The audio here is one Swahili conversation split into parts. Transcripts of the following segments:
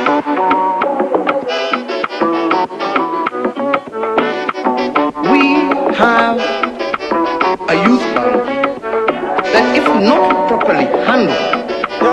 we have a youth bank that, if not properly handled,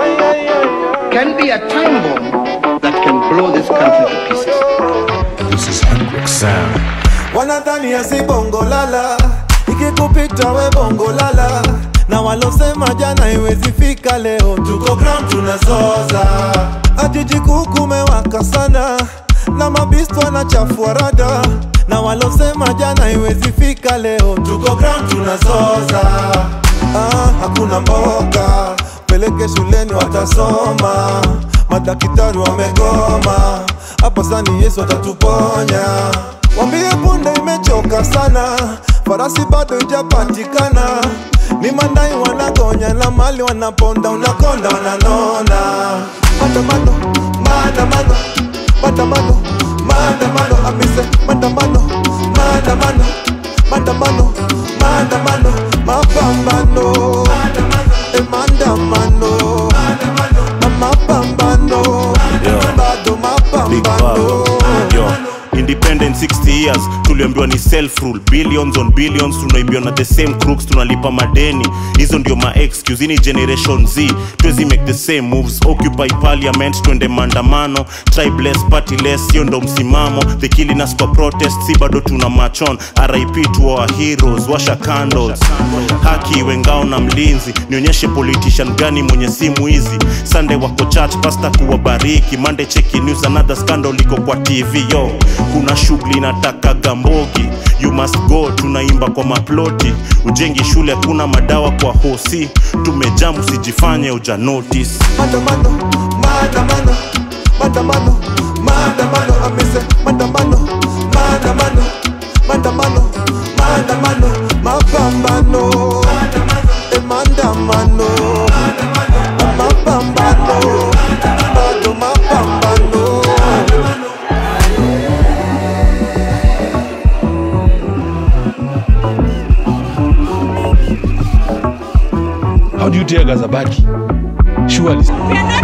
can be a time bomb that can blow this country to pieces. This is Hendrix Sound. wanadhania si bongo lala ikikupita we bongo lala na walosema jana iwezi fika leo tuko ground tunazoza ajiji kuu kumewaka sana na mabistu wanachafua rada na walosema jana iwezi fika leo tuko ground tunazoza ah, hakuna mboga peleke shuleni watasoma madaktari wamegoma hapa sani yesu atatuponya wambie punde imechoka sana farasi bado ijapatikana ni mandai wanagonya na mali wanaponda unakonda wananona maandamano maandamano maandamano maandamano amise maandamano maandamano maandamano maandamano mapambano e maandamano mapambano bado Big mapambano Bang. Yo. independent 60 years tuliambiwa ni self rule billions on billions tunaibiwa na the same crooks tunalipa madeni hizo ndio ma excuse ini generation z tuwezi make the same moves occupy parliament twende maandamano tribeless partyless hiyo ndo msimamo the killing us for protest si bado tuna machon rip to our heroes washa candles haki iwe ngao na mlinzi nionyeshe politician gani mwenye simu hizi sunday wako church pasta kuwabariki monday cheki news another scandal iko kwa tv yo kuna shughuli nataka gambogi you must go tunaimba kwa maploti ujengi shule hakuna madawa kwa hosi tumejamu usijifanye uja notice maandamano maandamano maandamano maandamano amise maandamano maandamano maandamano maandamano mapambano e maandamano mapambano bado mapambano How do you tear Gazabaki? Surely. We are not